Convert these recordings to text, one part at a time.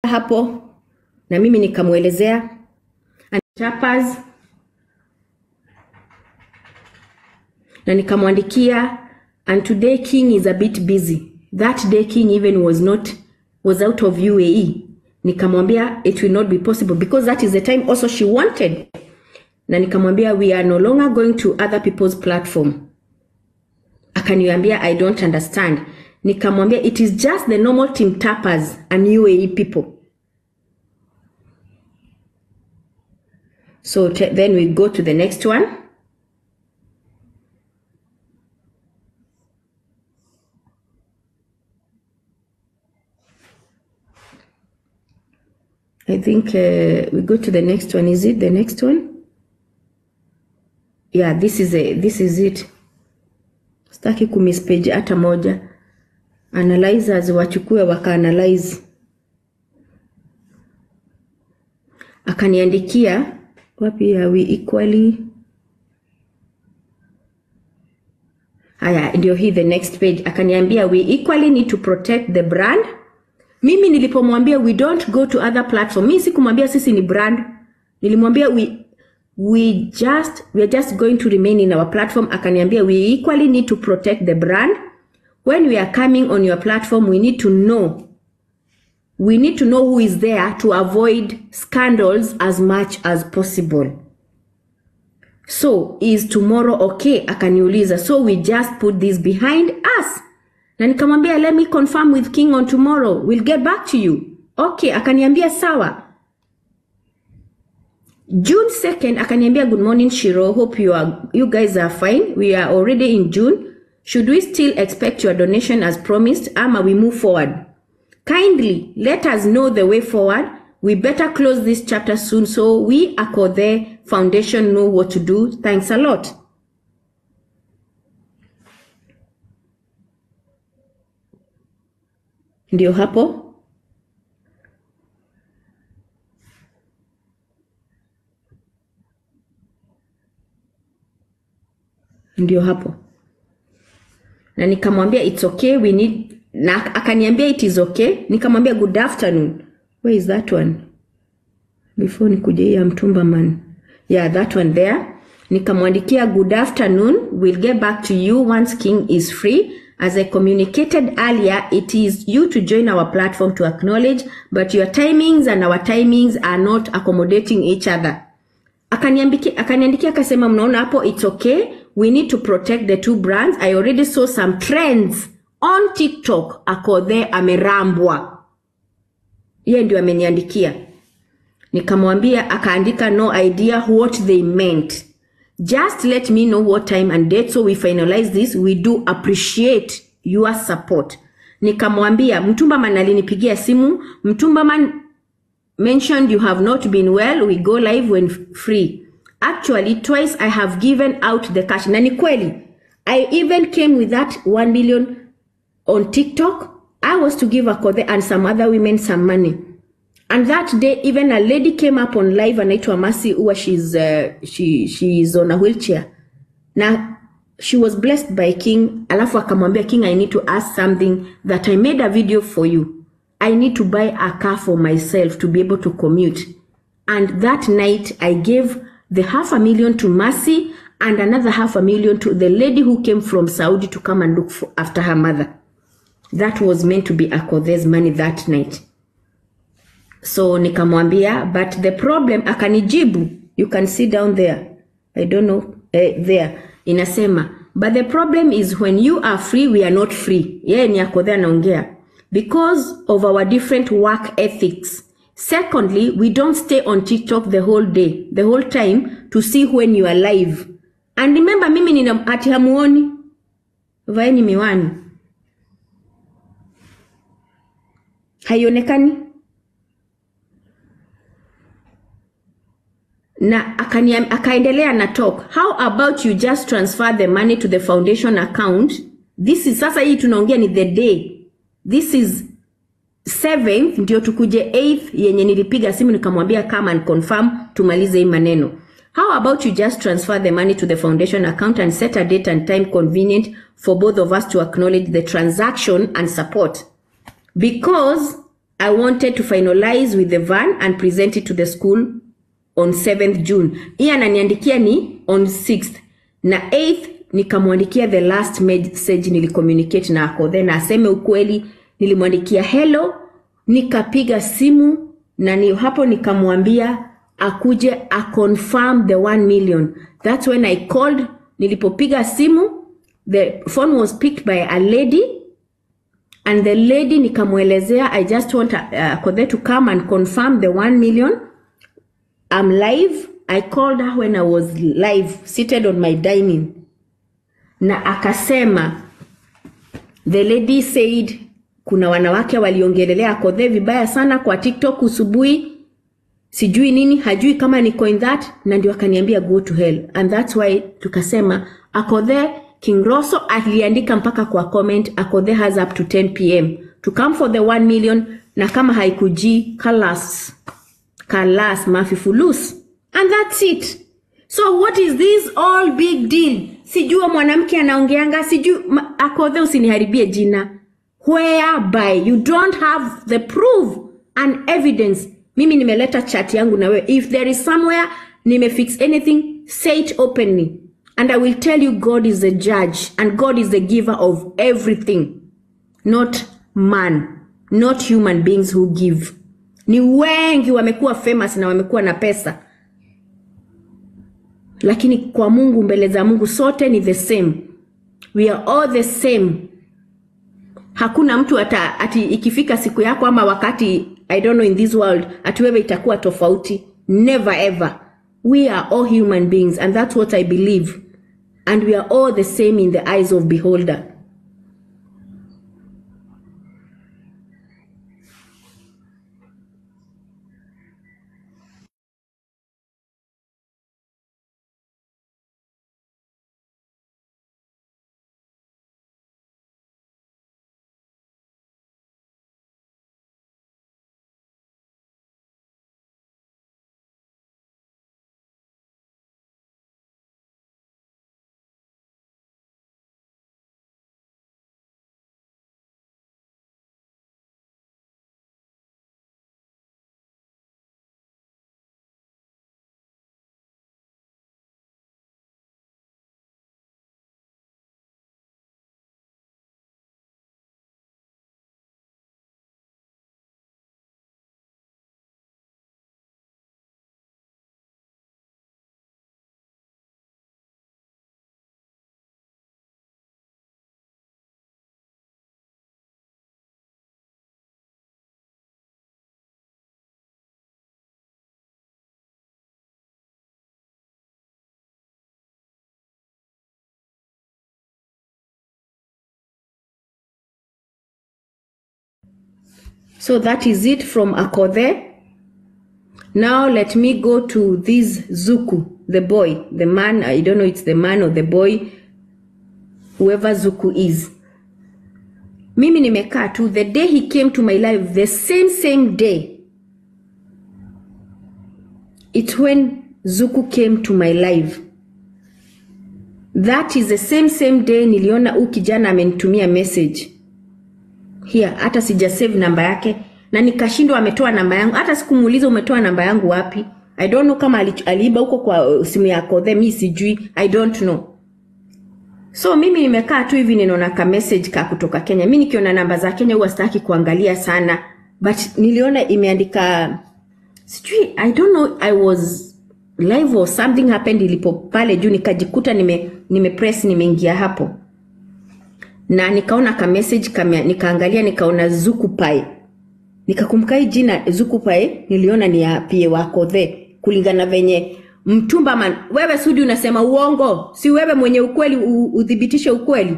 hapo na mimi nikamwelezea and chapas na nikamwandikia and today king is a bit busy that day king even was not was out of uae nikamwambia it will not be possible because that is the time also she wanted na nikamwambia we are no longer going to other people's platform akaniambia i don't understand nikamwambia it is just the normal team tappers and uae people so te- then we go to the next one I think uh, we go to the next one. Is it the next one? Yeah, this is a, this is it. Sitaki kumispage hata moja. Analyzers wachukue wakaanalyze. Akaniandikia wapi are we equally Haya, ndio hii the next page. Akaniambia we equally need to protect the brand mimi nilipomwambia we don't go to other platform mi sikumwambia sisi ni brand nilimwambia we, we just we are just going to remain in our platform akaniambia we equally need to protect the brand when we are coming on your platform we need to know we need to know who is there to avoid scandals as much as possible so is tomorrow okay akaniuliza so we just put this behind us na nikamwambia let me confirm with king on tomorrow we'll get back to you okay akaniambia sawa june 2nd akaniambia good morning shiro hope you, are, you guys are fine we are already in june should we still expect your donation as promised ama we move forward kindly let us know the way forward we better close this chapter soon so we akothe foundation know what to do thanks a lot ndio hapo ndio hapo na nikamwambia it's okay we need na akaniambia it is okay nikamwambia good afternoon where is that one before nikuje hii ya mtumba man yeah that one there nikamwandikia good afternoon we'll get back to you once king is free as i communicated earlier it is you to join our platform to acknowledge but your timings and our timings are not accommodating each other akaniambiki- akaniandikia akasema mnaona hapo it's okay we need to protect the two brands i already saw some trends on tiktok akodhe amerambwa yeye ndio ameniandikia nikamwambia akaandika no idea what they meant just let me know what time and date so we finalize this we do appreciate your support nikamwambia mtumbaman alinipigia simu mtumbaman mentioned you have not been well we go live when free actually twice i have given out the cash na ni kweli i even came with that 1 million on tiktok i was to give akothe and some other women some money and that day even a lady came up on live anaitwa masi huwa she's, uh, she, she is on a wheelchair na she was blessed by king alafu akamwambia king i need to ask something that i made a video for you i need to buy a car for myself to be able to commute and that night i gave the half a million to mercy and another half a million to the lady who came from saudi to come and look for, after her mother that was meant to be akothe's money that night so nikamwambia but the problem akanijibu you can see down there i don't know eh, there inasema but the problem is when you are free we are not free yeye ni akodhe anaongea because of our different work ethics secondly we don't stay on tiktok the whole day the whole time to see when you are live and remember mimi nina ati hamuoni vaeni miwani haionekani na akaniam- akaendelea na talk how about you just transfer the money to the foundation account this is sasa hii tunaongea ni the day this is 7th ndio tukuje 8th yenye nilipiga simu nikamwambia come and confirm tumalize hii maneno how about you just transfer the money to the foundation account and set a date and time convenient for both of us to acknowledge the transaction and support because I wanted to finalize with the van and present it to the school on 7th June. Hii ananiandikia ni on 6th na 8th nikamwandikia the last message nilicommunicate na ako then aseme ukweli. Nilimwandikia hello, nikapiga simu na ni hapo nikamwambia akuje a confirm the 1 million. That's when I called. Nilipopiga simu the phone was picked by a lady and the lady nikamwelezea I just want uh, Kothe to come and confirm the 1 million. I'm live. I called her when I was live seated on my dining na akasema the lady said kuna wanawake waliongelelea Kothe vibaya sana kwa TikTok usubuhi, sijui nini, hajui kama niko in that, na ndio akaniambia go to hell and that's why tukasema Akothe King Rosso aliandika mpaka kwa comment Akothe has up to 10 pm to come for the 1 million, na kama haikuji kalas kalas mafifulus and that's it. So what is this all big deal? Sijua mwanamke anaongeanga, sijui ma- Akothe, usiniharibie jina whereby you don't have the proof and evidence. Mimi nimeleta chat yangu na wewe. If there is somewhere nimefix anything, say it openly and I will tell you God is the judge and God is the giver of everything, not man, not human beings who give. Ni wengi wamekuwa famous na wamekuwa na pesa lakini kwa Mungu, mbele za Mungu sote ni the same, we are all the same. Hakuna mtu ata, ati ikifika siku yako ama wakati I don't know in this world ati wewe itakuwa tofauti. Never ever. We are all human beings and that's what I believe and we are all the same in the eyes of beholder. So that is it from Akothe. Now let me go to this Zuku, the boy, the man, I don't know it's the man or the boy, whoever Zuku is. Mimi nimekaa tu, the day he came to my life, the same same day, it's when Zuku came to my life. That is the same same day niliona huu kijana amenitumia message here hata sija save namba yake na nikashindwa ametoa namba yangu hata sikumuuliza umetoa namba yangu wapi i don't know kama ali- aliiba huko kwa uh, simu yako the mi sijui i don't know so mimi nimekaa tu hivi ninaona ka message ka kutoka kenya mi nikiona namba za kenya huwa sitaki kuangalia sana but niliona imeandika sijui i don't know i was live or something happened ilipo pale juu nikajikuta nime, nime press nimeingia hapo na nikaona ka message kame, nikaangalia nikaona Zukupai, nikakumbuka hii jina Zukupai niliona ni ya pie wako the kulingana venye mtumba man. Wewe Sudi unasema uongo, si wewe mwenye ukweli u, uthibitishe ukweli.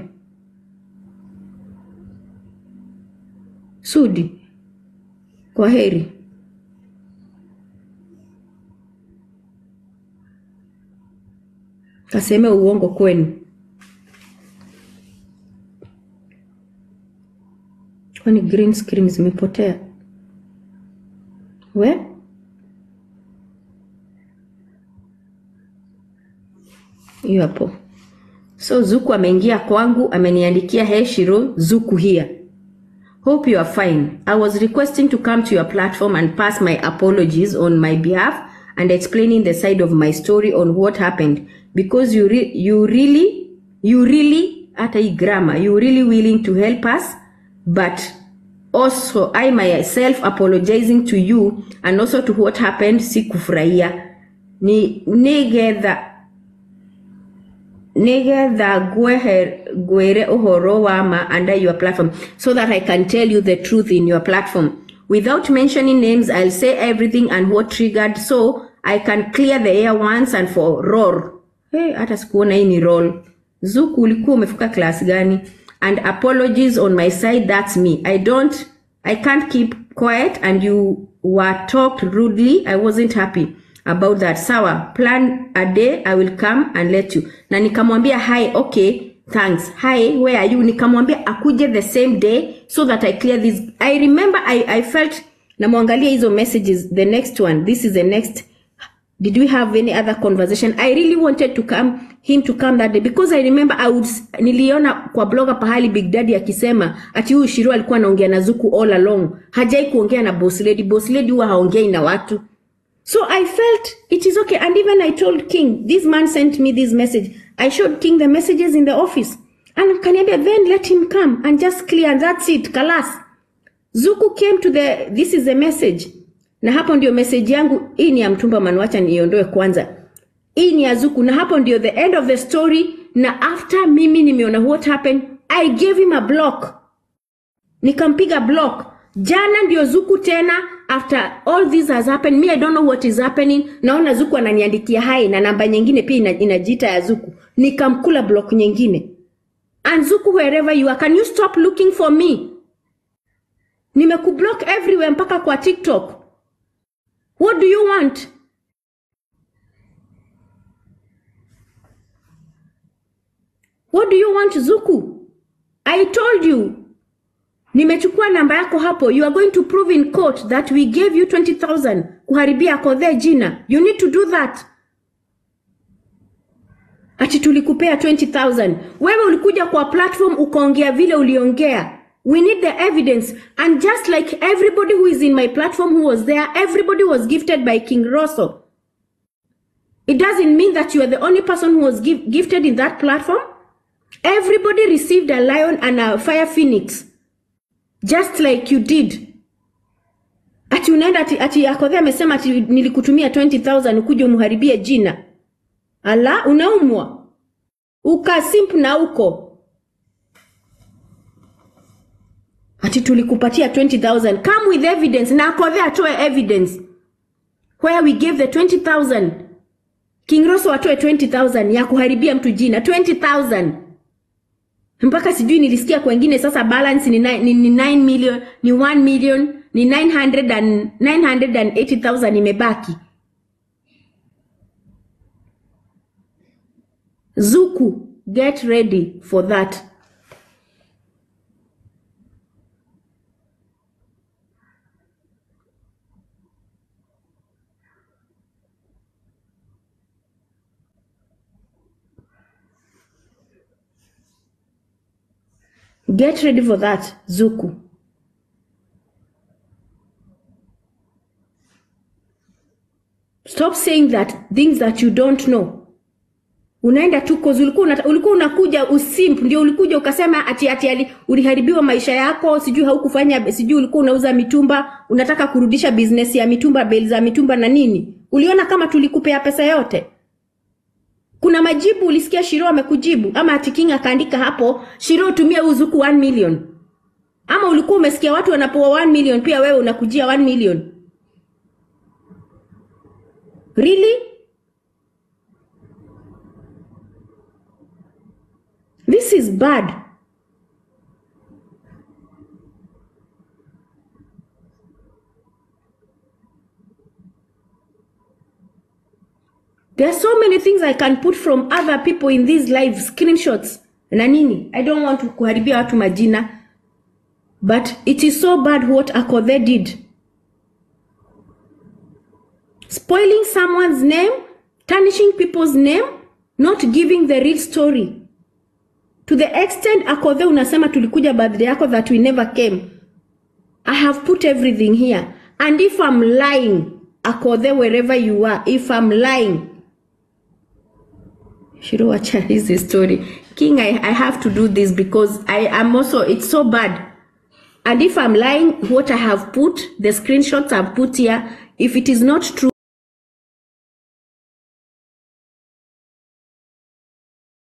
Sudi, kwa heri. Kaseme uongo kwenu. Kwani green screen zimepotea? We hiyo hapo. So Zuku ameingia kwangu, ameniandikia hey Shiro, Zuku here. Hope you are fine. I was requesting to come to your platform and pass my apologies on my behalf and explaining the side of my story on what happened because you re- you really you really hata hii grammar you really willing to help us but also I myself apologizing to you and also to what happened sikufurahia ni nigetha nigetha ngwehe ngwire uhoro wa ma under your platform so that I can tell you the truth in your platform without mentioning names I'll say everything and what triggered so I can clear the air once and for roar hey, hata sikuona hii ni roll Zuku ulikuwa umefika class gani and apologies on my side that's me I don't I can't keep quiet and you were talked rudely I wasn't happy about that sawa plan a day i will come and let you na nikamwambia hi okay thanks hi where are you nikamwambia akuje the same day so that i clear this i remember i, I felt namwangalia hizo messages the next one this is the next did we have any other conversation i really wanted to come him to come that day because i remember I would, niliona kwa bloga pahali big daddy akisema ati huyu shiru alikuwa anaongea na zuku all along hajai kuongea na boss lady boss lady huwa haongei na watu So I felt it is okay. And even I told King, this man sent me this message. I showed King the messages in the office. And Kaniambia, then let him come and just clear. And that's it. Kalas. Zuku came to the, this is the message. Na hapo ndio message yangu. Hii ni ya mtumba manwacha niondoe kwanza. Hii ni ya Zuku. Na hapo ndio the end of the story. Na after mimi nimeona what happened, I gave him a block. Nikampiga block. Jana ndio Zuku tena after all this has happened me I don't know what is happening. Naona Zuku ananiandikia hai na namba nyingine pia ina- inajiita ya Zuku. Nikamkula block nyingine. And Zuku wherever you are, can you stop looking for me? Nimekublock everywhere mpaka kwa TikTok. What do you want? What do you want Zuku? I told you nimechukua namba yako hapo you are going to prove in court that we gave you 20000 kuharibia kodhe jina you need to do that ati tulikupea 20000 wewe ulikuja kwa platform ukaongea vile uliongea we need the evidence and just like everybody who is in my platform who was there everybody was gifted by king rosso it doesn't mean that you are the only person who was give, gifted in that platform everybody received a lion and a fire phoenix just like you did ati unaenda ati, ati akodhe amesema ati nilikutumia 20000 ukuje umharibie jina ala unaumwa ukasimp na uko ati tulikupatia 20000 come with evidence na akodhe atoe evidence where we gave the 20000 king roso atoe 20000 ya kuharibia mtu jina 20000 mpaka sijui nilisikia kwengine sasa balance ni, ni, ni 9 million ni 1 million ni 900 and, 980,000 imebaki zuku get ready for that get ready for that zuku stop saying that things that you don't know unaenda tu cause ulikuwa unata, ulikuwa unakuja usimp ndio ulikuja ukasema ati ati ali, uliharibiwa maisha yako sijui haukufanya sijui ulikuwa unauza mitumba unataka kurudisha business ya mitumba beli za mitumba na nini uliona kama tulikupea pesa yote kuna majibu ulisikia shiro amekujibu ama ati king akaandika hapo shiro tumia uzuku 1 million ama ulikuwa umesikia watu wanapoa 1 million pia wewe unakujia 1 million really this is bad There are so many things I can put from other people in these live screenshots na nini. I don't want to kuharibia watu majina, but it is so bad what Akodhe did. Spoiling someone's name, tarnishing people's name, not giving the real story. To the extent Akodhe unasema tulikuja birthday yako that we never came. I have put everything here. And if I'm lying, akodhe wherever you are, if I'm lying, Shiro wacha hizi story. King, I, I have to do this because I am also, it's so bad. And if I'm lying, what I have put, the screenshots I've put here, if it is not true,